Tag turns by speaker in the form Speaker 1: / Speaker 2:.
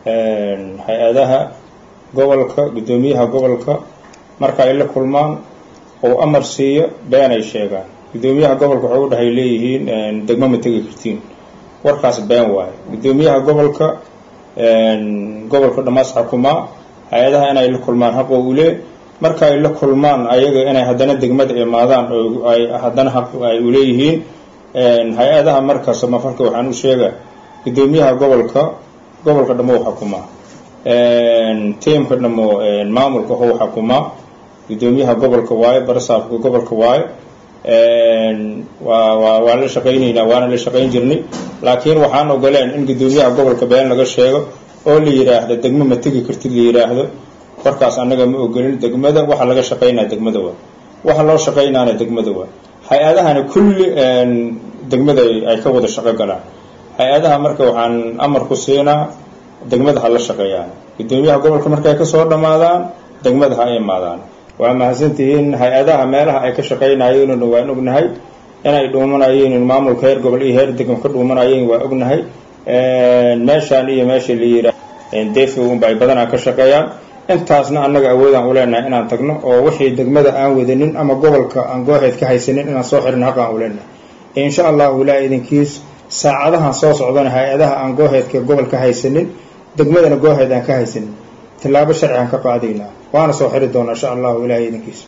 Speaker 1: hay-adaha gobolka guddoomiyaha gobolka marka ay la kulmaan oo amar siiyo been ay sheegaan guddoomiyaha gobolka waxay u dhahay leeyihiin degmo ma tegi kartiin warkaas been waayo guddoomiyaha gobolka gobolka dhamaas xukumaa hay-adaha inay la kulmaan xaq oo ule marka ay la kulmaan ayaga inay haddana degmada imaadaan oo ay haddana xaq ay uleeyihiin hay-adaha marka samafalka waxaan u sheega guddoomiyaha gobolka gobolka dhamo xukumaa tiamka dhamo maamulka how xukumaa guddoomiyaha gobolka waayo barasaafka gobolka waayo waa waa waan la shaqaynaynaa waana la shaqayn jirnay laakiin waxaan ogoleen in guddoomiyaha gobolka been laga sheego oo la yidhaahdo degmo ma tegi kartid la yidhaahdo warkaas annaga ma ogolin degmada waxa laga shaqaynaa degmada waa waxa loo shaqaynaana degmada waa hay-adahana kulli degmada ay ka wada shaqo galaan hay-adaha marka waxaan amar ku siinaa degmada ha la shaqeeyaan guddoomiyaha gobolka markay kasoo dhammaadaan degmada ha imaadaan waa mahadsantihiin hay-adaha meelaha ay ka shaqaynayeen waan ognahay inay dhuumanayeen maamulka heer gobol iyo heer degmo ka dhuumanayeen waa ognahay meeshaan iyo meesha la yiraa defi unba ay badanaa ka shaqeeyaan intaasna annaga awoodaan uleenahay inaan tagno oo wixii degmada aan wadanin ama gobolka aan gooheed ka haysanin inaan soo xirin haqaan uleenahay insha allahu ilaa idinkiis saacadahan soo socdana hay-adaha aan gooheedka gobol ka haysanin degmadana gooheed aan ka haysanin tillaabo sharci aan ka qaadaynaa waana soo xiri doonaa insha allahu ilahay idinkiis